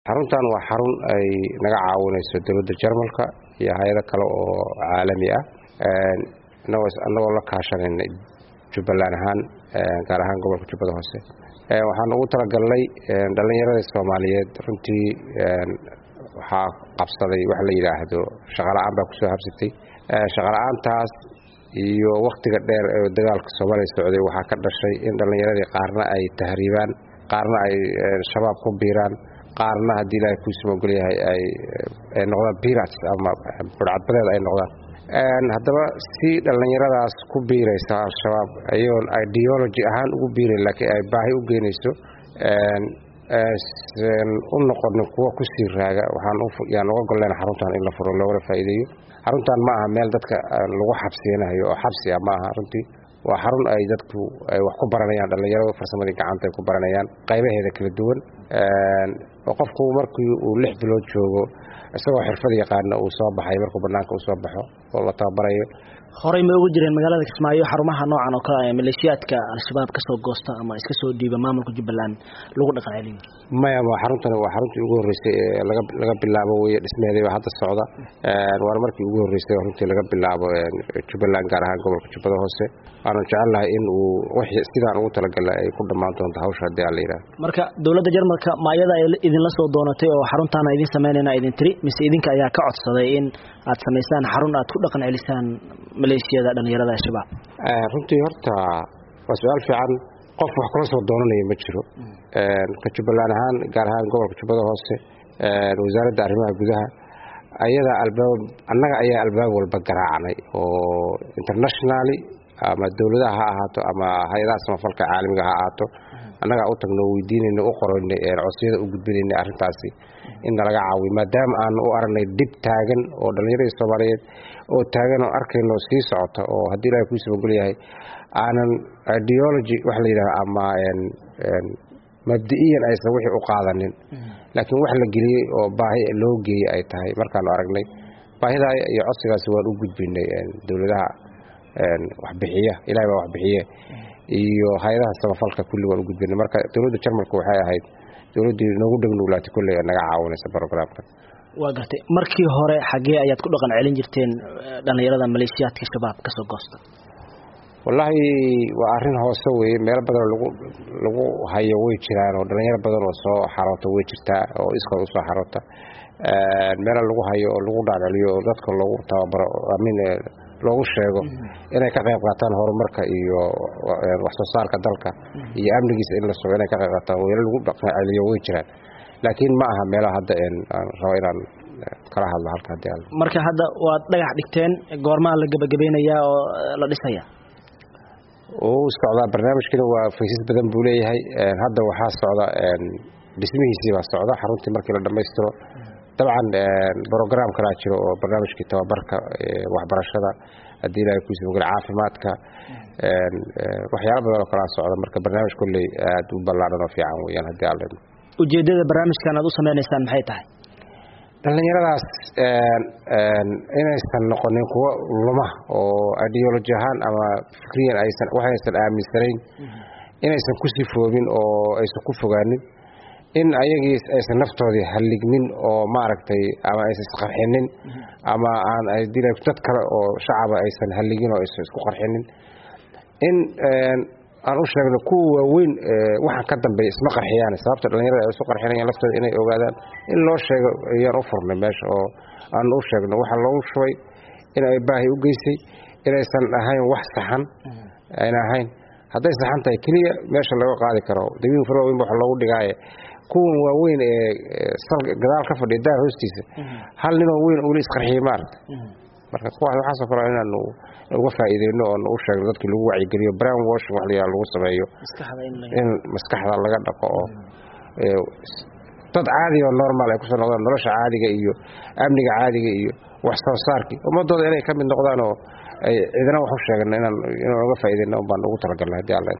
xaruntan waa xarun ay naga caawinayso dowladda jarmalka iyo hay-ado kale oo caalami ah annagoo la kaashanayna jubbaland ahaan gaar ahaan gobolka jubbada hoose waxaan ugu talagalnay dhallinyarada soomaaliyeed runtii waxaa qabsaday wax la yidhaahdo shaqala-aan baa kusoo habsatay shaqala-aantaas iyo wakhtiga dheer ee dagaalka soomaaliya socday waxaa ka dhashay in dhallinyaradii qaarna ay tahriibaan qaarna ay shabaab ku biiraan qaarna haddii ilaahay kuusuma ogolyahay ay noqdaan birats ama burcadbadeed ay noqdaan haddaba si dhallinyaradaas ku biiraysa al-shabaab ayagoon ideology ahaan ugu biirayn laakiin ay baahi u geynayso u noqonin kuwa kusii raaga waxaan uga golleen xaruntan in la furo loogala faa'iideeyo xaruntan ma aha meel dadka lagu xabsiyanayo oo xabsi ah ma aha runtii waa xarun ay dadku ay wax ku baranayaan dhallinyaradu farsamadii gacanta ay ku baranayaan qaybaheeda kala duwan oo qofku markii uu lix bilood joogo isagoo xirfad yaqaana uu soo baxay markuu banaanka uu soo baxo oo la tababarayo horey ma ugu jireen magaalada kismaayo xarumaha noocan oo kale maleeshiyaadka al-shabaab kasoo goosta ama iska soo dhiiba maamulka jubbaland lagu dhaqan celiyo maya xaruntan waa xaruntii ugu horreysay ee laga laga bilaabo weye dhismeedii baa hadda socda waana markii ugu horreysay runtii laga bilaabo jubbaland gaar ahaan gobolka jubbada hoose waanu jecelnahay in uu wixii sidaan ugu talagalay ay ku dhammaan doonto hawsha haddii aan la yidhaha marka dowladda jarmalka ma ayada ay idinla soo doonatay oo xaruntaana idin sameynayna idin tiri mise idinka ayaa ka codsaday in aad samaysaan xarun aad ku dhaqan celisaan maleeshiyada dhallinyarada al-shabaab runtii horta waa su-aal fiican qof wax kula soo doonanaya ma jiro ka jubbaland ahaan gaar ahaan gobolka jubbada hoose wasaaradda arrimaha gudaha ayadaa albaab annaga ayaa albaab walba garaacnay oo internationally ama dowladaha ha ahaato ama hay-adaha samafalka caalamiga ha ahaato annagaa u tagno weydiinayna u qoraynay codsiyada u gudbinaynay arrintaasi in nalaga caawiyo maadaama aanu u aragnay dhib taagan oo dhallinyaradii soomaaliyeed oo taagan oo arkayno sii socota oo haddii ilahay kuusaba golyahay aanan ideology wax la yidhahdo ama mabdi-iyan aysan wixii u qaadanin laakiin wax la geliyey oo baahi loo geeyey ay tahay markaanu aragnay baahidaa iyo codsigaasi waan u gudbinay dowladaha waxbixiya ilahay baa waxbixiye iyo hay-adaha samafalka kulli waan u gudbinay marka dowladda jarmalka waxay ahayd dowladdii noogu dhegnuulaatay kulley naga caawinaysa brogramka waa gartay markii hore xaggee ayaad ku dhaqan celin jirteen dhallinyarada maleeshiyaadka shabaab kasoo goosta wallaahi waa arrin hoose weye meelo badanoo lagu lagu hayo way jiraan oo dhallinyaro badan oo soo xaroota way jirtaa oo iskood usoo xaroota meelo lagu hayo oo lagu dhaadhaliyo oo dadka loogu tababaro amin loogu sheego inay ka qayb qaataan horumarka iyo wax soo saarka dalka iyo amnigiisa in la sugo inay ka qayb qaataan weelo lagu dhaqan celiyo way jiraan laakiin ma aha meelaha hadda aan rabo inaan kala hadlo halka haddii aan marka hadda waad dhagax dhigteen goormaa la gebagabeynayaa oo la dhisaya uu socdaa barnaamijkina waa faysas badan buu leeyahay hadda waxaa socda dhismihiisii baa socda xaruntii markii la dhammaystiro dabcan brogram kalaa jiro oo barnaamijkii tababarka waxbarashada haddii ilahay kuusi mogel caafimaadka waxyaala badan oo kalaa socda marka barnaamij kolley aad u ballaadhan oo fiican weyaan haddii aan leedno ujeeddada barnaamijkan aad u sameynaysaan maxay tahay dhallinyaradaas inaysan noqonin kuwo luma oo ideology ahaan ama fikriyan aysan waxaysan aaminsanayn inaysan ku sifoobin oo aysan ku fogaanin in ayagii aysan naftoodii hallignin oo maaragtay ama aysan isqarxinin ama aan dad kale oo shacaba aysan halligin oo aysan isku qarxinin in aan u sheegno kuwa waaweyn waxaan ka dambeeya isma qarxiyaan sababta dhallinyarada ay isu qarxinayaan laftooda inay ogaadaan in loo sheego ayaan u furnay meesha oo aan u sheegno waxaa loogu shubay in ay baahi u geysay inaysan ahayn wax saxan ayna ahayn hadday saxan tahay keliya meesha laga qaadi karo dabiin farooweyn ba wax loogu dhigaaye kuwan waaweyn ee gadaal ka fadhiya daar hoostiisa hal ninoo weyn ula isqarxiyey maaragta marka kuwaas waxaasoo kale inaanu uga faa'iideyno oon u sheegno dadkii lagu wacyigeliyo brown washing wax layaa lagu sameeyo in maskaxda laga dhaqo oo dad caadi oo normal ay kusoo noqdaan nolosha caadiga iyo amniga caadiga iyo wax soo saarkii ummadooda inay ka mid noqdaan oo ay cidina wax u sheegno inaan inaan uga faa'iideyno baan ugu talagalnay haddii alla